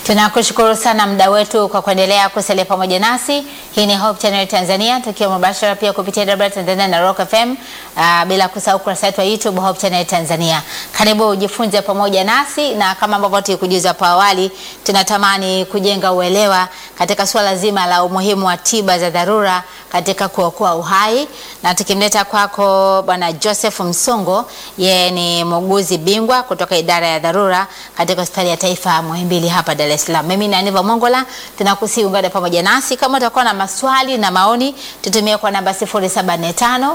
Tunakushukuru sana mda wetu kwa kuendelea kusalia pamoja nasi. Hii ni Hope Channel Tanzania tukiwa mubashara pia kupitia Dabra Tanzania na Rock FM, uh, bila kusahau kurasa yetu wa YouTube Hope Channel Tanzania. Karibu ujifunze pamoja nasi, na kama ambavyo tulikujuza hapo awali, tunatamani kujenga uelewa katika suala zima la umuhimu wa tiba za dharura katika kuokoa uhai, na tukimleta kwako Bwana Joseph Msongo, yeye ni muuguzi bingwa kutoka idara ya dharura katika hospitali ya taifa Muhimbili hapa Dar es Salaam. Mimi ni Aniva Mongola, tunakusihi ungane pamoja nasi. Kama utakuwa na maswali na maoni, tutumie kwa namba 0745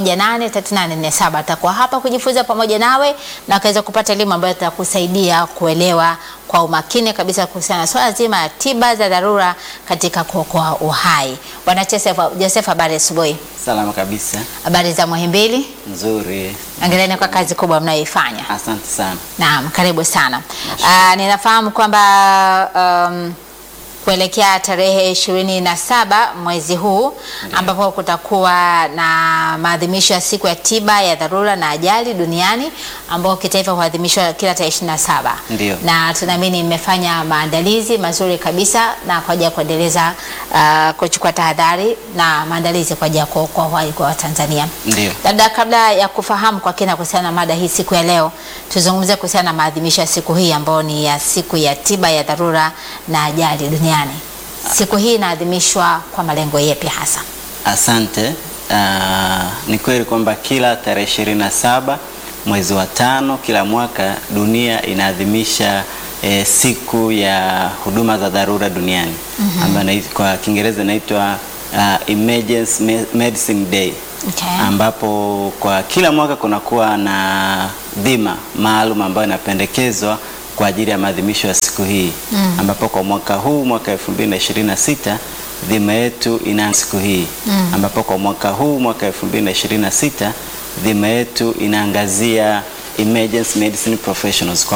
183847. Atakuwa hapa kujifunza pamoja nawe na akaweza kupata elimu ambayo itakusaidia kuelewa kwa umakini kabisa kuhusiana na swala zima ya tiba za dharura katika kuokoa uhai. Bwana Joseph, Joseph, habari asubuhi. Salama kabisa, Habari za Muhimbili? nzuri. Ongereni kwa kazi kubwa mnayoifanya. Asante sana. Naam, karibu sana. Ah, ninafahamu kwamba um, kuelekea tarehe ishirini na saba mwezi huu ambapo kutakuwa na maadhimisho ya siku ya tiba ya dharura na ajali duniani ambao kitaifa huadhimishwa kila tarehe ishirini na saba Ndio. na tunaamini mmefanya maandalizi mazuri kabisa na kwa ajili ya kuendeleza ah, kuchukua tahadhari na maandalizi kwa ajili ya kuokoa uhai kwa Watanzania. Ndio. Labda kabla ya kufahamu kwa kina kuhusiana na mada hii siku ya leo, tuzungumzie kuhusiana na maadhimisho ya siku hii ambayo ni ya siku ya tiba ya dharura na ajali duniani. Siku hii inaadhimishwa kwa malengo yepi hasa? Asante. Ah, ni kweli kwamba kila tarehe ishirini na saba mwezi wa tano kila mwaka dunia inaadhimisha eh, siku ya huduma za dharura duniani ambayo inai- kwa Kiingereza inaitwa ah, Emergency Me- Medicine Day Okay. ambapo kwa kila mwaka kunakuwa na dhima maalum ambayo inapendekezwa kwa ajili ya maadhimisho ya siku hii ambapo kwa mwaka huu mwaka 2026 dhima yetu ina siku hii ambapo kwa mwaka huu mwaka 2026 dhima yetu inaangazia emergency medicine professionals kwa